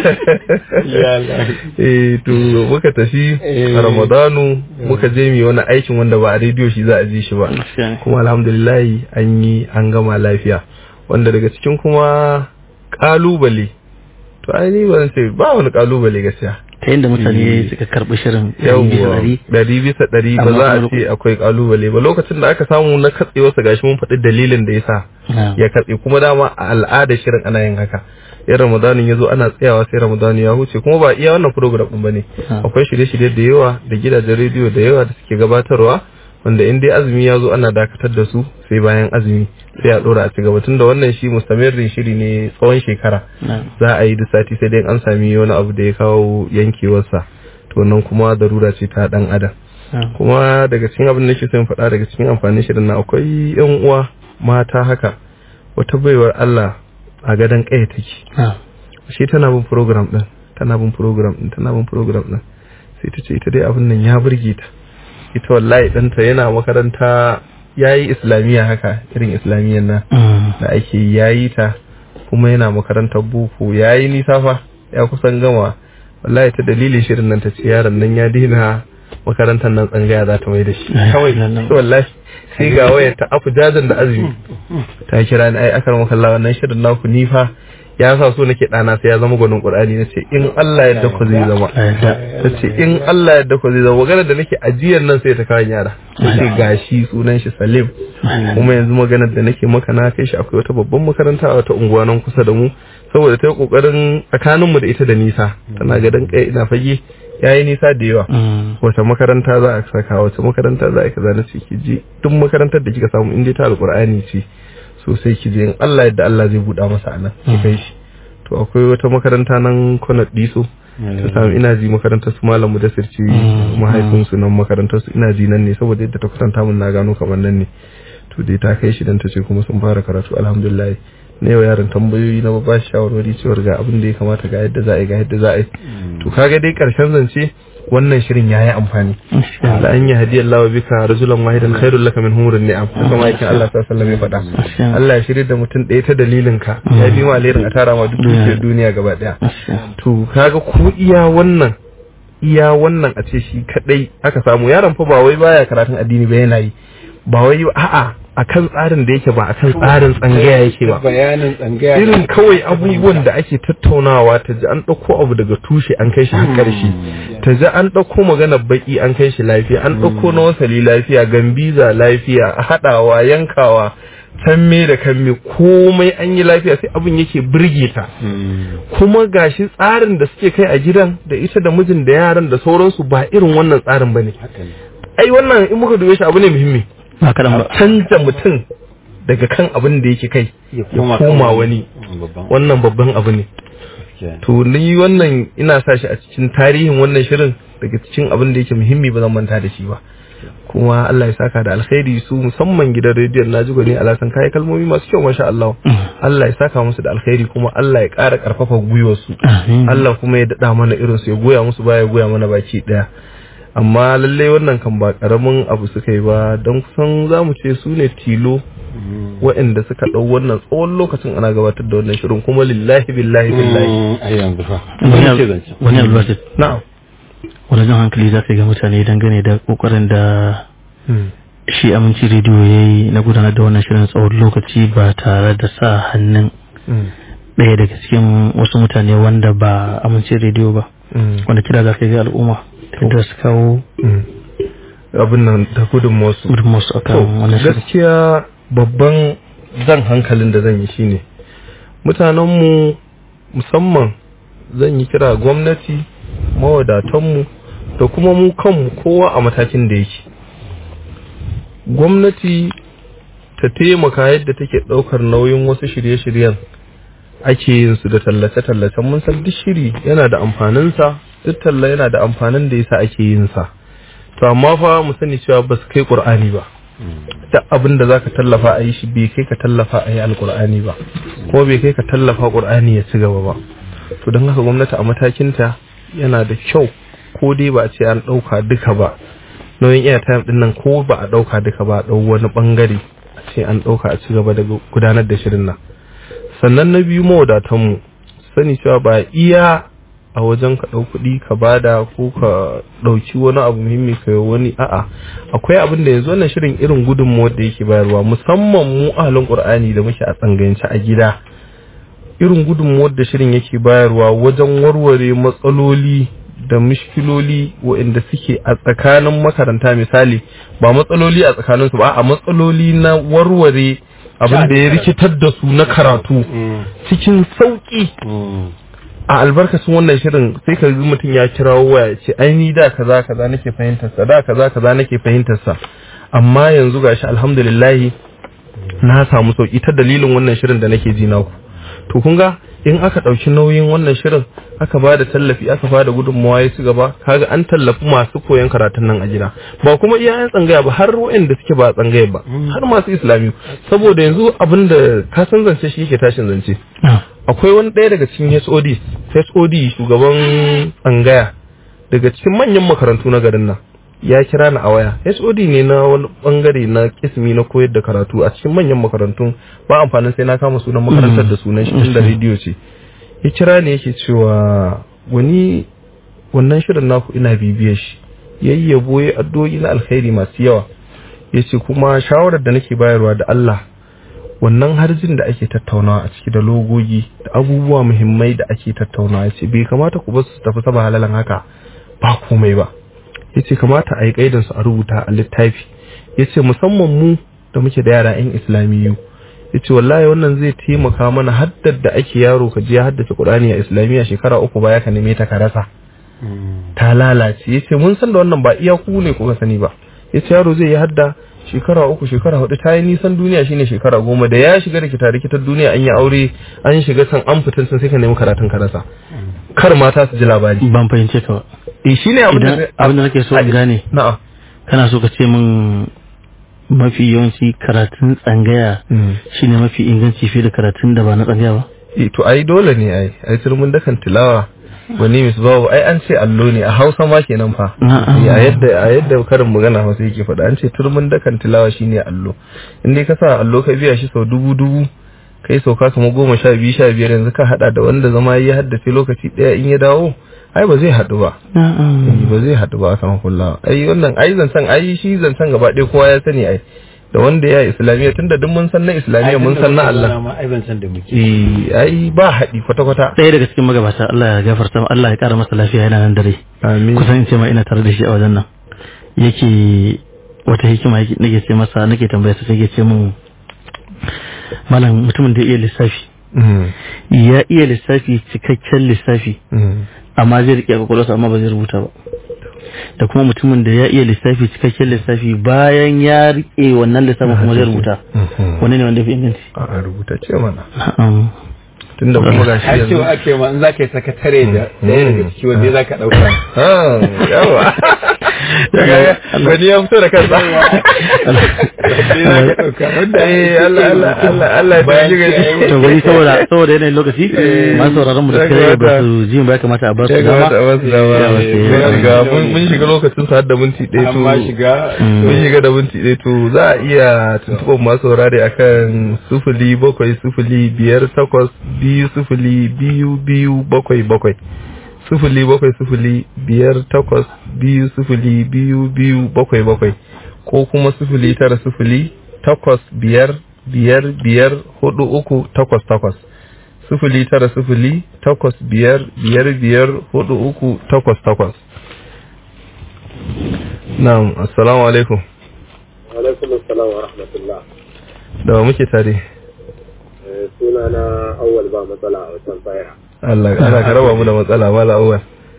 eh to muka tafi a ramadanu muka je mu wani aikin wanda ba a rediyo shi za a ji shi ba kuma alhamdulillah an yi an gama lafiya wanda daga cikin kuma kalubale to ai ni ban ce ba wani kalubale gaskiya ta yadda mutane suka karɓi shirin yawwa ɗari bisa ɗari ba za a ce akwai kalubale ba lokacin da aka samu na katse wasa gashi mun faɗi dalilin da ya sa ya katse kuma dama a al'adar shirin ana yin haka in ramadanin ya zo ana tsayawa sai ramadanin ya huce kuma ba iya wannan program ɗin ba ne akwai shirye-shirye da yawa da gidajen rediyo da yawa da suke gabatarwa wanda in dai azumi ya zo ana dakatar da su sai bayan azumi sai a dora a ci gaba tunda wannan shi mustamirin shiri ne tsawon shekara za a yi da sati sai dai an sami wani abu da ya kawo yankewarsa to nan kuma darura ce ta dan adam kuma daga cikin abin da nake son faɗa daga cikin amfanin shirin na akwai yan uwa mata haka wata baiwar Allah a gadon kaya take shi tana bin program din tana bin program din tana bin program din sai ta ce ita dai abin nan ya burge ta ita wallahi ɗanta yana makaranta ya yi islamiyya haka irin islamiyyar nan da ake yayi ta kuma yana makarantar boko ya yi nisa fa ya kusan gama wallahi ta dalilin shirin nan ta ce yaron nan ya dina makarantar nan tsangaya za ta mai da shi kawai wallahi sai ga wayar ta afu jajan da azumi ta kira ni ai akar makalla wannan shirin naku ni fa ya sa so nake ɗana sai ya zama gwanin ƙur'ani na ce in Allah yadda ku zai zama ta ce in Allah yadda ku zai zama maganar da nake ajiyar nan sai ta kawo yara ta ce gashi sunan shi Salim kuma yanzu maganar da nake maka na kai shi akwai wata babban makaranta a wata unguwa nan kusa da mu saboda ta yi ƙoƙarin tsakanin mu da ita da nisa tana gadon kai ina fage yayi nisa da yawa wace makaranta za a saka wace makaranta za a kaza na ce ki je duk makarantar da kika samu in dai ta alqur'ani ce sosai ki je in Allah yadda Allah zai buɗa masa anan ki kai shi to akwai wata makaranta nan Konat Diso ta samu ina ji makarantar su malam Mudassir ce mahaifin su nan makarantar su ina ji nan ne saboda yadda ta kusanta mun na gano kamar nan ne to dai ta kai shi dan ta ce kuma sun fara karatu alhamdulillah na yau yaran tambayoyi na ba shi shawarwari cewar ga abin da ya kamata ga yadda za a yi ga yadda za a yi to kaga dai karshen zance wannan shirin yayi amfani da an yi hadiyar lawa bika rajulan wahidan khairul laka min humurin ni'am haka ma yake Allah sallallahu alaihi wasallam ya faɗa Allah ya shirye da mutum ɗaya ta dalilin ka ya bi ma alherin a tara ma duk dukiyar duniya gaba daya to kaga ko iya wannan iya wannan a ce shi kadai aka samu yaron fa ba wai baya karatun addini ba yana yi ba wai a'a akan tsarin da yake ba akan tsarin tsangaya yake ba bayanin tsangaya irin kawai abubuwan da ake tattaunawa ta ji an ɗauko abu daga tushe an kai shi har ƙarshe ta ji an ɗauko magana baki an kai shi lafiya an ɗauko na wasali lafiya gambiza lafiya haɗawa yankawa me da kamme komai an yi lafiya sai abin yake birge ta kuma gashi tsarin da suke kai a gidan da ita da mijin da yaran da sauransu ba irin wannan tsarin bane ai wannan in muka dube shi abu ne muhimmi ba kaɗan ba canza mutum daga kan abin da yake kai ya koma wani wannan babban abu ne to ni wannan ina sa shi a cikin tarihin wannan shirin daga cikin abin da yake muhimmi ba zan manta da shi ba kuma Allah ya saka da alkhairi su musamman gidan rediyon na jigo ne alasan kayi kalmomi masu kyau masha Allah Allah ya saka musu da alkhairi kuma Allah ya ƙara ƙarfafa gwiwar su Allah kuma ya daɗa mana irin su ya goya musu baya ya goya mana baki ɗaya amma lallai wannan kan ba karamin abu suka yi ba don kusan za mu ce su ne tilo waɗanda suka ɗau wannan tsawon lokacin ana gabatar da wannan shirin kuma lillahi billahi billahi a yanzu fa wani albasit na'am wani jan hankali za ka ga mutane dangane da kokarin da shi aminci rediyo ya yi na gudanar da wannan shirin tsawon lokaci ba tare da sa hannun ɗaya daga cikin wasu mutane wanda ba aminci rediyo ba wanda kira za ka ga al'umma da su kawo abin nan da gudun wasu gudunmawarsu a kan wannan shirin gaskiya babban zan hankalin da zan yi shine mutanenmu musamman zan yi kira gwamnati mawadatanmu da kuma mu kanmu kowa a matakin da yake gwamnati ta taimaka yadda take ɗaukar nauyin wasu shirye-shiryen ake yin su da tallace-tallacen mun san duk shiri yana da amfaninsa duk talla yana da amfanin da yasa ake yin sa to amma fa mu sani cewa ba su kai qur'ani ba duk abin da zaka tallafa a yi shi bai kai ka tallafa a yi alqur'ani ba ko bai kai ka tallafa qur'ani ya ci gaba ba to don haka gwamnati a matakinta yana da kyau ko dai ba a ce an ɗauka duka ba nauyin airtime din nan ko ba a ɗauka duka ba a ɗau wani ɓangare a ce an ɗauka a ci gaba da gudanar da shirin nan sannan na biyu mawadatanmu sani cewa ba iya a wajen ka ɗau kuɗi ka bada ko ka ɗauki wani abu muhimmi ka yi wani a'a akwai abin da yanzu wannan shirin irin gudunmuwar da yake bayarwa musamman mu ahalin qur'ani da muke a tsangayance a gida irin gudunmuwar da shirin yake bayarwa wajen warware matsaloli da mishkiloli waɗanda suke a tsakanin makaranta misali ba matsaloli a tsakaninsu ba a matsaloli na warware abin da ya rikitar da su na karatu cikin sauƙi a albarkacin wannan shirin sai ka ga mutum ya kirawo waya ce ai ni da kaza kaza nake fahimtar sa da kaza kaza nake fahimtar sa amma yanzu gashi alhamdulillah na samu sauki ta dalilin wannan shirin da nake ji naku to kun ga in aka ɗauki nauyin wannan shirin aka ba da tallafi aka ba da gudunmawa ya ci gaba kaga an tallafi masu koyon karatun nan a gida ba kuma iya yan tsangaya ba har waɗanda suke ba tsangaya ba har masu islami saboda yanzu abin da ka san zance shi yake tashin zance akwai wani ɗaya daga cikin HOD HOD shugaban tsangaya daga cikin manyan makarantu na garin nan ya kira ni a waya HOD ne na wani bangare na kismi na koyar da karatu a cikin manyan makarantun ba amfanin sai na kama sunan makarantar da sunan shi da rediyo ce ya kira ni yake cewa wani wannan shirin naku ina bibiyar shi yayyabo ya addu'o'i na alkhairi masu yawa yace kuma shawarar da nake bayarwa da Allah wannan harjin da ake tattaunawa a ciki da logogi da abubuwa muhimmai da ake tattaunawa yace bai kamata ku bar su tafi saba halalan haka ba komai ba yace kamata a yi kaidansu a rubuta a littafi yace musamman mu da muke da yara yan islamiyu yace wallahi wannan zai taimaka mana haddar da ake yaro ka je haddace Qur'ani a islamiyya shekara uku baya ka neme ta ka rasa ta lalace ya ce mun san da wannan ba iya ku ne kuka sani ba ya ce yaro zai yi hadda shekara uku shekara hudu ta yi nisan duniya shine shekara goma da ya shiga rikita rikitar duniya an yi aure an shiga can an fitan sun sai ka nemi karatun ka rasa kar mata su ji labari ban fahimce ka ba eh shine abin idan da abin da nake so in gane na'am kana so ka ce min mafi yawanci karatun tsangaya shine mafi inganci fiye da karatun da ba na tsangaya ba eh to ai dole ne ai ai turmin dakan tilawa wani mis babu ai an ce allo ne a Hausa ma kenan fa Na'am. Eh, a yadda a yadda karin magana fa sai yake faɗa an ce turmin dakan tilawa shine allo in dai ka sa allo ka biya shi sau dubu dubu kai sauka kamar goma sha biyu sha biyar yanzu ka hada da wanda zama ya haddace lokaci ɗaya in ya dawo ai ba zai haɗu ba Eh, ba zai haɗu ba a sama kullawa ai wannan ai zancen ai shi zancen gaba ɗaya kowa ya sani ai da wanda ya islamiyya tunda duk mun san na islamiyya mun san na Allah ai ban san da muke eh ai ba haɗi kwata-kwata ɗaya daga cikin magabata Allah ya gafarta ma- Allah ya ƙara masa lafiya yana nan dare amin kusan in ce ma ina tare da shi a wajen nan yake wata hikima yake nake ce masa nake tambaya sai yake ce min malam mutumin da ya iya lissafi Mm, ya iya lissafi cikakken lissafi mm. amma zai rike kwakwalwarsa amma ba zai rubuta ba da kuma mutumin da ya iya lissafi cikakken lissafi bayan ya rike wannan lissafin kuma zai rubuta Mhm. wani ne wanda ya fi inganci a rubuta ce mana Na'am. tunda kuma ga shi har yanzu cewa ake ma in za ka yi sakatare da ɗaya daga ciki wanda za ka ɗauka Ah, yawa Kaga wani ya fito da kansa Ɗaya za ka ɗauka wanda Eh, Allah Allah Allah Allah ya Bayan tafi ce ai gani to bari saboda saboda yanayin lokaci Eh, masu sauraron mu da ya suka ba kamata- su ji ba ya kamata a ba su ya dama kamata a basu dama Ya, mun wasu- shiga mun mun shiga lokacin sa har da minti ɗaya to amma shiga mun shiga da minti ɗaya to za a iya tuntuɓar masu saurare akan sufuli bakwai sufuli biyar takwas biyu sufuli biyu biyu bakwai bakwai sufuli bakwai sufuli biyar takwas biyu sufuli biyu biyu bakwai bakwai ko kuma sufuli tara sufuli takwas biyar biyar biyar hudu uku takwas takwas sufuli tara sufuli takwas biyar biyar biyar hudu uku takwas takwas na'am assalamu alaikum alaikum assalam wa rahmatullah da wa muke tare suna na awwal ba matsala a wasan faya Allah ana ka raba mu da matsala mala awwal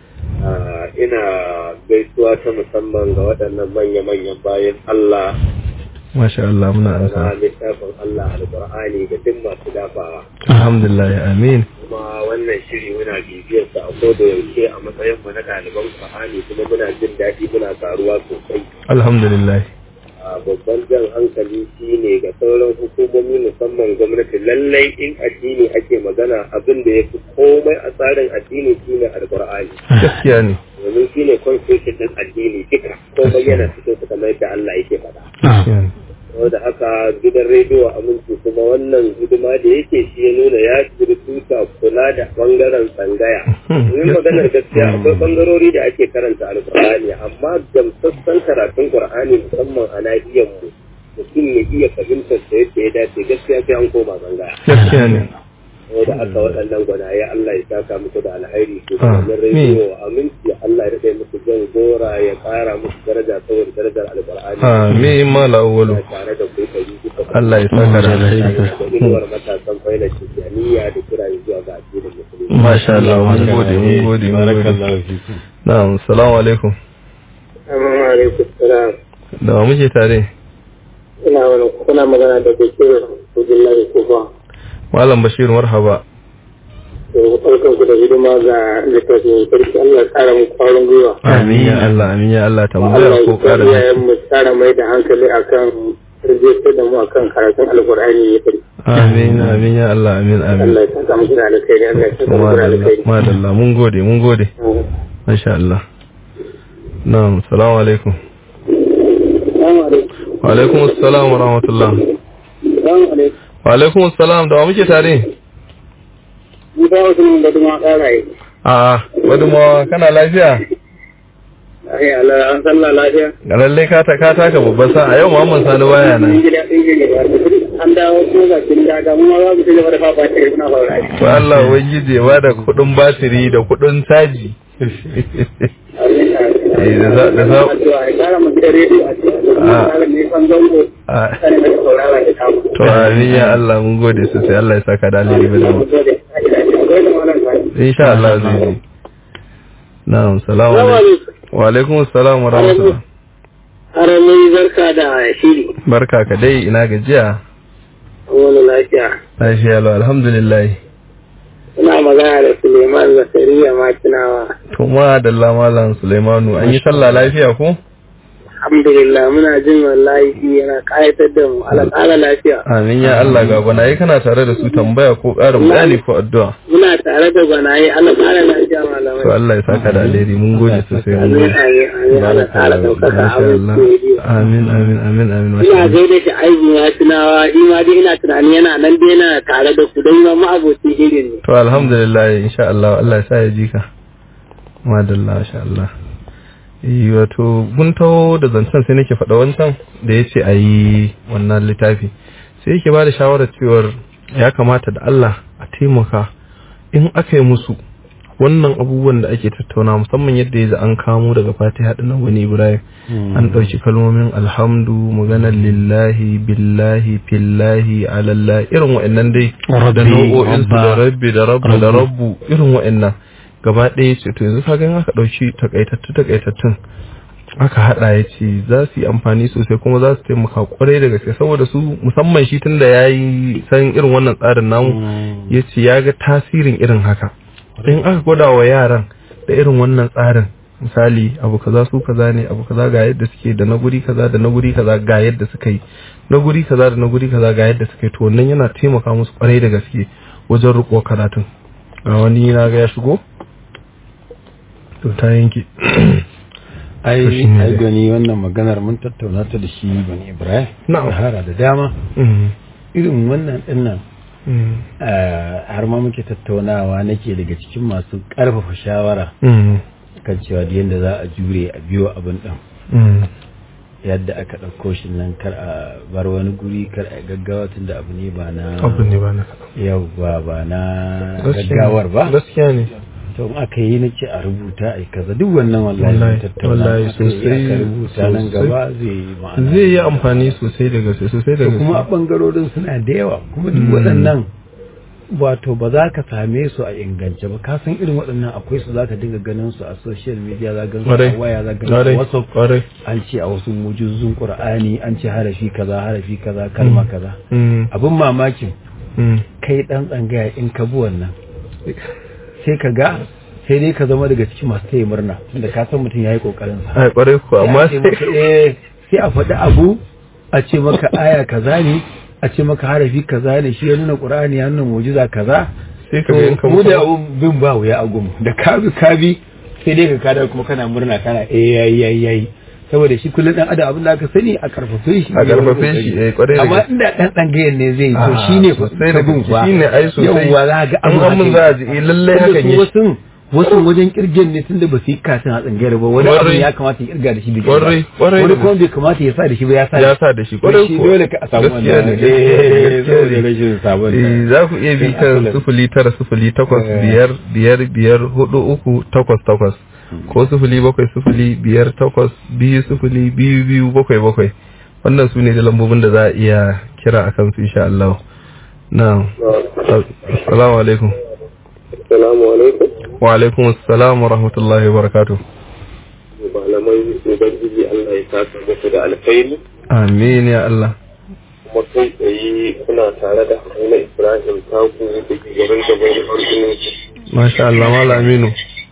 ina gaisuwa ta musamman ga waɗannan manya-manyan bayan Allah masha Allah muna na ansa littafin Allah alƙur'ani ga duk masu dafawa alhamdulillah amin kuma wannan shiri muna bibiyar sa a koda yaushe a matsayin mu na ɗaliban Qur'ani kuma muna jin daɗi muna karuwa sosai alhamdulillah a babban jan hankali shine ga sauran hukumomi musamman gwamnati lallai in addini ake magana abin da ya fi komai a tsarin addini shine alƙur'ani gaskiya ne domin shine constitution din addini duka komai yana cikin su kamar yadda Allah yake faɗa gaskiya ne saboda haka gidan rediyo aminci kuma wannan hidima da yake shi ya nuna ya shiri tuta kula da bangaren tsangaya domin maganar gaskiya akwai bangarori da ake karanta alkur'ani amma gamsassan karatun qur'ani musamman a nahiyar mu mutum ya iya fahimtar da yadda ya dace gaskiya sai an koma tsangaya gaskiya ne saboda haka waɗannan gwanaye Allah ya saka muku da alhairi su Amin. wannan rediyo aminci Allah ya rade muku jan gora ya ƙara muku daraja saboda darajar alkur'ani amin mala awwalu Ina tare da ku ɗari bisa ɗari. Allah ya saka da alheri da inuwar matasan failar tijjaniya da kira zuwa ga addinin musulmi. masha Allah mun gode mun gode mun gode na'am assalamu alaikum Assalamu alaikum salam. da wa muke tare Ina wani kuna magana da Bashir Abdullahi Kufa. malam bashir marhaba To barkan ku da hidima ga littafin sarki Allah ya kara mu kwarin gwiwa. amin ya Allah amin ya Allah tambayar Allah ko ya ƙara kara mu tsara mai da hankali akan rijistar da mu akan karatun alkur'ani ya sarki. amin amin ya Allah amin amin Allah ya saka muku da alkhairi Allah ya saka muku da madalla alkhairi. madalla mun gode mun gode masha Allah na'am assalamu alaikum Assalamu alaikum. wa alaikum assalam wa rahmatullah Assalamu alaikum. wa alaikum assalam da wa muke tare Mun kawo su mun da kuma ƙaraye. a wadda ma kana lafiya Ai Allah an sallah lafiya. ga lalle ka ta ka taka babban sa a yau Muhammad Sani baya Mun nan ji daɗin yin gaba. An dawo ko ga kin daga mu ma za mu ci gaba da fafa ta muna fara. to Allah ubangiji ya bada kudin batiri da kudin caji Eh, da za- da za- Addu'a ya kara mu da rediyo a cikin Ah. kara ne kan zango. Ah, Kare da saurara da kamu. to amin ya Allah mun gode sosai Allah ya saka da alheri ba da mu Gode. Akwai da malam sai. insha Allah zai yi na'am salamu alaikum wa alaikum assalam wa rahmatullah Harami barka da shiri. barka ka dai ina gajiya Wani lafiya. lafiya lau alhamdulillah Ina magana da Suleiman Zakariya Makinawa. to ma da malam Sulaimanu an yi sallah lafiya ko Alhamdulillah muna jin wallahi shi yana ƙayatar da mu. Allah ƙara lafiya. amin ya Allah ga gwanaye kana tare da su tambaya ko ƙarin bayani ko addu'a Muna tare da gwanaye Allah ƙara lafiya to malamai. Allah ya saka da alheri mun gode sosai mun Amin gode amin amin Allah ƙara ɗaukaka Masha abin Allah. rediyo. amin amin amin amin masha Ina Allah gaida shi aikin ya tunawa shi ma dai ina tunani yana nan dai yana tare da ku don ma ma'abocin irin ne. to alhamdulillah insha Allah Allah ya sa ya ji ka madalla insha Allah eh wato gun taho da zancen sai nake faɗa wancan da ya ce a yi wannan littafi sai yake ba da shawarar cewar ya kamata da Allah a taimaka in aka yi musu wannan abubuwan da ake tattauna musamman yadda ya an kamo daga fatiha ɗin nan wani ibrahim an ɗauki kalmomin alhamdu maganar lillahi billahi fillahi alallah irin wa'annan dai da Rabbi, nau'o'insu da Rabba, rabbi da rabbu da rabbu irin wa'annan gaba ɗaya ce to yanzu kaga in aka ɗauki takaitattu takaitattun aka haɗa ya ce za su yi amfani sosai kuma za su taimaka kwarai da gaske saboda su musamman shi tun da ya yi san irin wannan tsarin namu ya ce ya ga tasirin irin haka in aka gwada wa yaran da irin wannan tsarin misali abu kaza su kaza ne abu kaza ga yadda suke da na guri kaza da na guri kaza ga yadda suka yi na guri kaza da na guri kaza ga yadda suka yi to wannan yana taimaka musu kwarai da gaske wajen riko karatun ga wani na ga ya shigo to ta yanke To ai shi ne ai dai. gani wannan maganar mun tattauna ta da shi bani ibrahim Na'am. sahara da dama Mm, irin wannan dinnan mm, har ma muke tattaunawa nake daga cikin masu karfafa shawara mm, kan cewa da yadda za a jure a biyo abin din mm. yadda aka ɗauko shi nan kar a bar wani guri kar a gaggawa tun da abu ne ba na abu ne ba na yau ba ba na Gaskiya ne. gaggawar ba gaskiya ne to in aka yi na ce a rubuta a kaza duk wannan wallahi Wallahi, mun tattauna wallahi, aka yi sosai, aka rubuta nan sosai. gaba zai yi ma'ana zai yi amfani sosai da gaske sosai da to kuma a gaske bangarorin suna da yawa kuma duk Mm. waɗannan wato ba za ka same su a ingance ba ka san irin waɗannan akwai su za ka dinga ganin su a social media za ka Kwarai. a waya za ka ganin su kwarai a whatsapp kwarai an ce a wasu mujizun qur'ani an ce harafi kaza harafi kaza kalma kaza Mm, abin mamakin mm. kai dan tsangaya in ka bi wannan sai ka ga sai dai ka zama daga cikin masu taya murna tunda ka san mutum yayi kokarin sa ai kwarai ko amma sai a ce maka, eh, sai a faɗi abu a ce maka aya kaza ne a ce maka harafi kaza ne shi ya nuna qur'ani ya nuna mu'jiza kaza sai ka ga in ka mu da mutu abun bin ba wuya a gumu da ka bi ka bi sai dai ka kada kuma kana murna kana eh yayi yayi yayi saboda shi kullum dan adam abin da aka sani a karfafe shi A karfafe shi, eh, kwarai da amma gaske. inda dan dangayen ne zai yi to Ah, shine fa sosai da ka bin gaske, fa shine ai sosai. yawwa za ga In an mun za a ji, eh, lallai hakan Tunda su yake. wasu wasu wajen kirgen ne tunda ba su yi katin a tsangayar ba wani abu Kwarai. ya kamata ya kirga da shi da shi Kwarai, ba. kwarai wani da kuma bai kamata ya sa da shi ba ya sa ya sa da shi kwarai shi ko dole ka a samu gaskiya wannan ne eh gaskiya saboda ne. rashin sabon Eh, za ku iya bi kan sufuli tara sufuli takwas Eh. biyar biyar biyar hudu uku takwas takwas ko sufuli bakwai sufuli biyar takwas biyu sufuli biyu biyu bakwai bakwai wannan su ne da lambobin da za a iya kira a kansu insha Allah na assalamu alaikum Assalamu alaikum. wa alaikum assalam wa rahmatullahi wa barakatuh Malamai Ubangiji Allah ya saka muku da alkhairi. amin ya Allah kuma kai tsaye kuna tare da Haruna Ibrahim Taku da ke garin gaban Argungu masha Allah mala aminu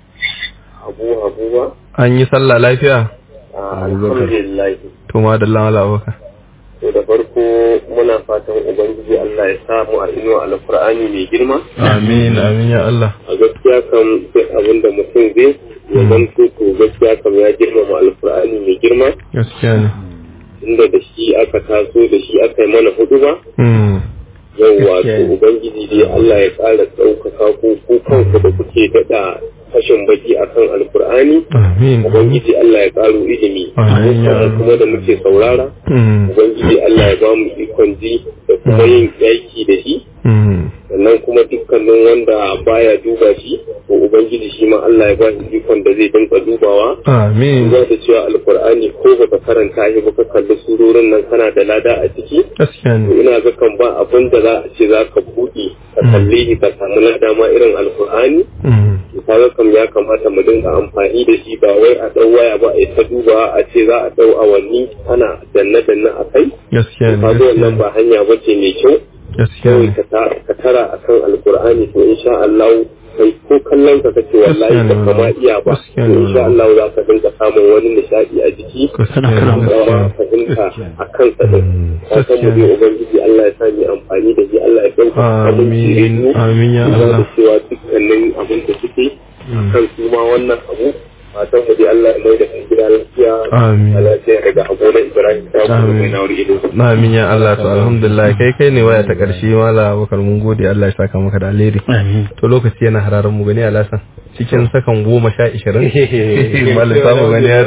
Abu Abuwa. an yi sallah lafiya Alhamdulillah. to ma da Allah abaka To da farko muna fatan Ubangiji Allah ya samu a inuwa alkur'ani mai girma. amin amin ya Allah A gaskiya kan sai abin da mutum zai ya zanto to gaskiya kam ya girmama alkur'ani mai girma. gaskiya ne Inda da shi aka taso da shi aka yi mana hudu ba. Hmm. yauwa Gaskiya to ne. ubangiji dai Allah ya ƙara ɗaukaka ko ku kanku da kuke daɗa fashin baki akan alkur'ani amin ubangiji Allah ya ƙaro ilimi Amin, ya Mu kuma da muke saurara Hmm. ubangiji Allah ya ba mu ikon ji da kuma yin aiki da shi Hmm. sannan kuma dukkanin wanda baya duba shi to ubangiji shi ma Allah ya ba shi ikon da zai dinga dubawa amin za ta cewa alkur'ani ko baka karanta shi ba ka kalli surorin nan kana da lada a ciki gaskiya to ne ina ga kan ba abin da za a ce za ka buɗe ka kalle shi ka samu lada ma irin alkur'ani Hmm. to kaga kam ya kamata mu dinga amfani da shi ba wai a ɗau waya ba a yi ta duba a ce za a ɗau awanni ana danne-danne a kai gaskiya ne kaga wannan ba hanya ba ce mai kyau gaskiya kawai ne ka ta- ka tara akan alkur'ani to insha Allah kai ko kallon ka kace wallahi ba kama iya ba to Gaskiya ne. insha Allah za ka dinga samun wani nishadi a jiki gaskiya ne kuma gaskiya fahimta a kansa din Mm, ka san mu gaskiya dai ubangiji Allah ya sa mu amfani da shi Allah ya dauka Amin, amin ya da Allah. cewa dukkanin abin da suke kan su ma wannan abu fatan mu dai Allah ya mai da kan gida lafiya Amin. a lafiya daga abu na Ibrahim ta kuma Amin. mai nawar ido Amin ya Allah to alhamdulillah kai kai ne waya ta karshe mala bakar mun gode Allah ya saka maka da alheri amin to lokaci yana hararan mu gani alasan cikin sakan goma sha ishirin malam samu gani yaro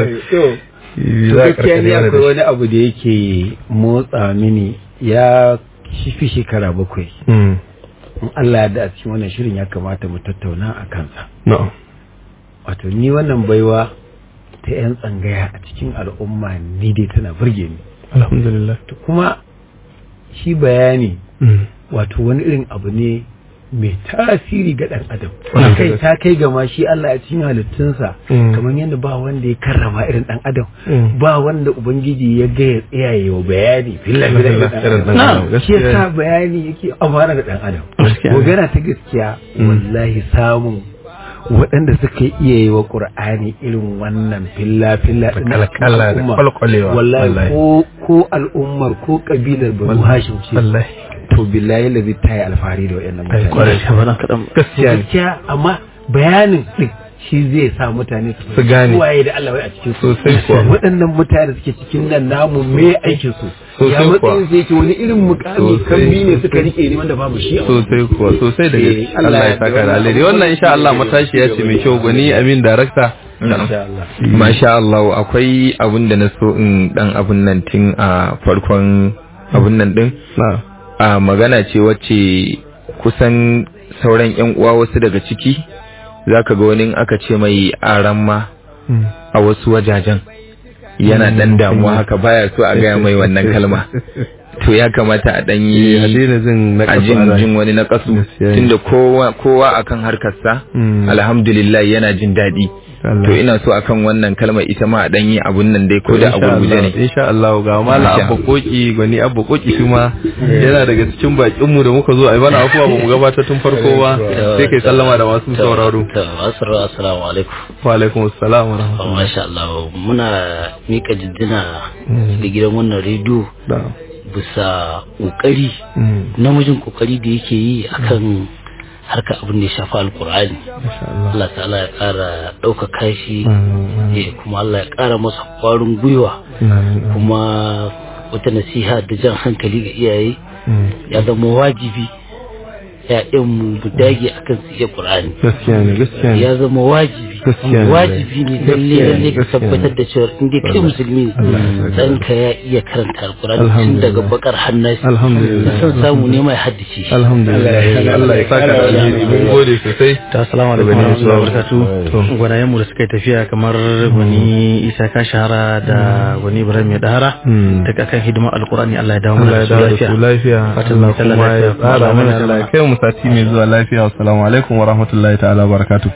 za a gaskiya ne karkare mana akwai da wani abu da yake motsa mini ya fi shekara bakwai shi Mm, in Allah ya da a cikin wannan shirin ya kamata mu tattauna a kansa na'am wato ni wannan baiwa ta 'yan tsangaya a cikin al'umma ni dai tana burge ni alhamdulillah to kuma shi bayani Mm, wato wani irin abu ne mai tasiri ga ɗan adam Wannan kai gaskiya. ta kai ga ma shi Allah a cikin halittunsa Mm. kamar yadda ba wanda ya karrama irin ɗan adam Mm. ba wanda ubangiji ya ga ya tsayaye wa bayani filla filla Filla irin filla ɗan irin ɗan adam adam, shi gaskiya yasa ne. bayani yake amfana da ɗan adam Gaskiya ne. magana ta gaskiya Mm. wallahi samun waɗanda suka iya yi wa ƙur'ani irin wannan filla filla Da ɗin a cikin kalkala da al'umma. kwalkwalewa, wallahi wallahi. ko ko al'ummar ko kabilar banu hashim ce wallahi to billahi lazi ta yi alfahari da waɗannan Ai, mutane kwarai. shabaran kaɗan gaskiya ne gaskiya amma bayanin din shi zai sa mutane Su gane. waye da Allah wai a cikin su Sosai kuwa. waɗannan mutane suke cikin nan namu me aikin su Sosai ya kuwa. matsayin sai ce wani irin mukami Sosai, kambi ne sosai. suka rike ne wanda babu shi a wani. sosai kuwa sosai da gaske Eh, Allah ya ya saka da wannan alheri abu- wannan insha Allah matashi ya ce mai kyau gwani amin darakta Insha Allah. Masha Allah akwai abun da na so in dan abun nan tun a farkon abun nan din na a magana ce wacce kusan sauran yan uwa wasu daga ciki zaka ga wani in aka ce mai aran ma Mm. a wasu wajajen yana dan damuwa haka baya so a gaya mai wannan kalma to ya kamata a dan Eh, a yi daina jin na a kasu jin a rai. jin wani na kasu Gaskiya ne. tunda kowa kowa akan harkarsa Mm. alhamdulillah yana jin daɗi Allah. to ina so akan wannan kalmar ita ma a dan yi abun nan dai ko da a Insha gurguje Allah, ne insha Allah ga mala Insha abba koki gwani abba koki shi ma yana daga cikin bakin mu da muka zo ai bana afuwa ba mu gabatar tun farko ba sai kai sallama da masu sauraro Asiru assalamu alaikum. wa alaikum assalam wa rahmatullahi Masha Allah muna mika jinjina ga gidan wannan rediyo da bisa kokari Mm. namijin kokari da yake yi akan harka abin da ya shafi alkur'ani insha Allah Allah ta'ala ya kara ɗaukaka shi Mm. eh, kuma Allah ya kara masa kwarin gwiwa Mm. kuma wata nasiha da jan hankali ga iyaye Mm. ya zama wajibi ya'yanmu mu dage akan su iya qur'ani gaskiya ne gaskiya ne ya zama wajibi Gaskiya ne. wajibi ne lalle Gaskiya ne, lalle ka gaskiya ne. tabbatar da cewa in dai kai musulmi ne ɗanka ya iya karanta alkurani tun Alhamdulillah. daga bakar hannasi Alhamdulillah. son samu ne mai haddace shi alhamdulillah Allah ya saka da alheri mun gode sosai ta assalamu alaikum wa rahmatullahi wa barakatuh gwanayen mu da suka yi tafiya kamar gwani isa ka shahara da gwani ibrahim ya dahara Mm. daga kan hidimar alkurani Allah ya dawo Allah mana ya da dawo da su su lafiya lafiya Fatan Allah mu sallah kuma ya lafiya. tsara Allah mana ya Allah ya kai mu sati mai zuwa lafiya assalamu alaikum wa rahmatullahi ta'ala wa barakatuh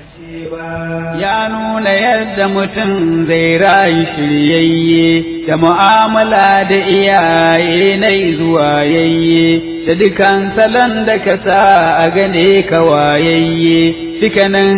ya nuna yadda mutum zai rayu shiryayye da mu'amala da iyaye na zuwa yayye da dukan salon da ka sa a gane ka wayayye dukanin